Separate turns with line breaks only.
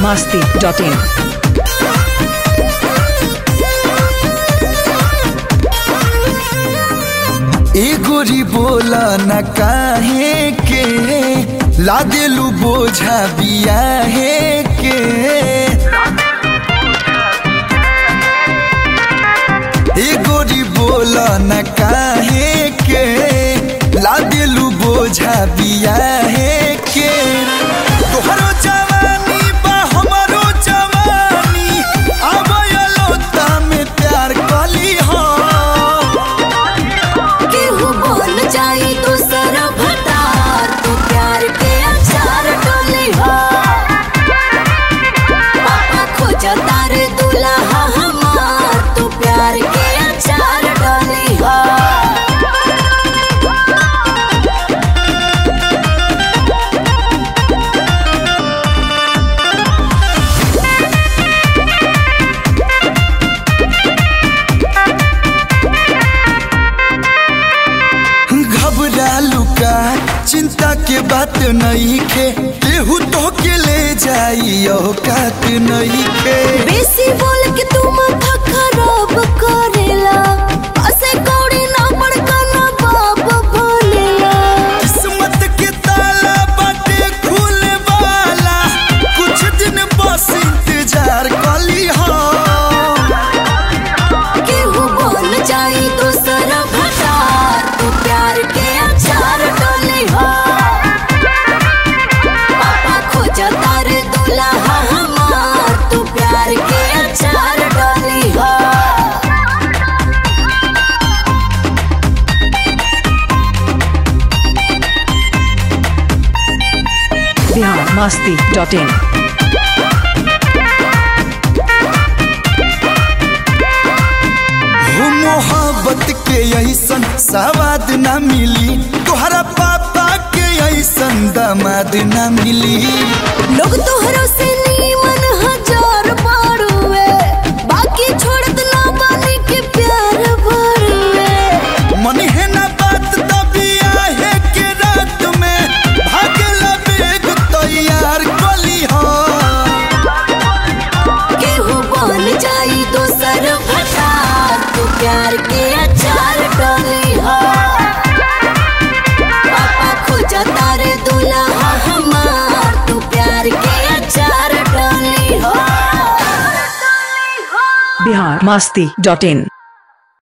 masti.in.
ए गोरी बोला न काहे के ला देलू बोझा बियाहे के ए गोरी बोला न काहे के ला देलू बोझा बियाहे के तोहरो जवानी बा हमरो जवानी आबयलो में प्यार कली हो
केहू बोल जाई दूसर भतार तू प्यार के अचार डोली हो पापा खोज तार दुल्हा हमार तू प्यार के अचार डोली हो
घबरालू का चिंता के बात नहीं खे केहू तो के ले जाई औकात नहीं खे
बेसी बोल के तू माथा खराब करेला असे कौड़ी ना बड़का ना बाप बोलेला
किस्मत के ताला बाटे खुले वाला कुछ दिन बस इंतजार कली हो
केहू बोल जाई दूसर भतार तू प्यार के अचार डोली हो पापा खोज तार दुल्हा हमार तू प्यार के अचार डोली हो
Bihar masti.in.
हो मोहब्बत के ऐसन सवाद ना मिली तोहरा पापा के ऐसन दामाद ना मिली
लोग तोहरो से नीमन हजार बारुए बाकी छोड़त ना बानी के प्यार भरुए
मन है ना बात तभी आहे के रात में भागला बेग तैयार कली हो
केहू बोल जाई दोसर भतार तू प्यार के अचार डोली हो पापा खोज तारे दुल्हा हमार तू प्यार के अचार डोली हो
Bihar masti.in.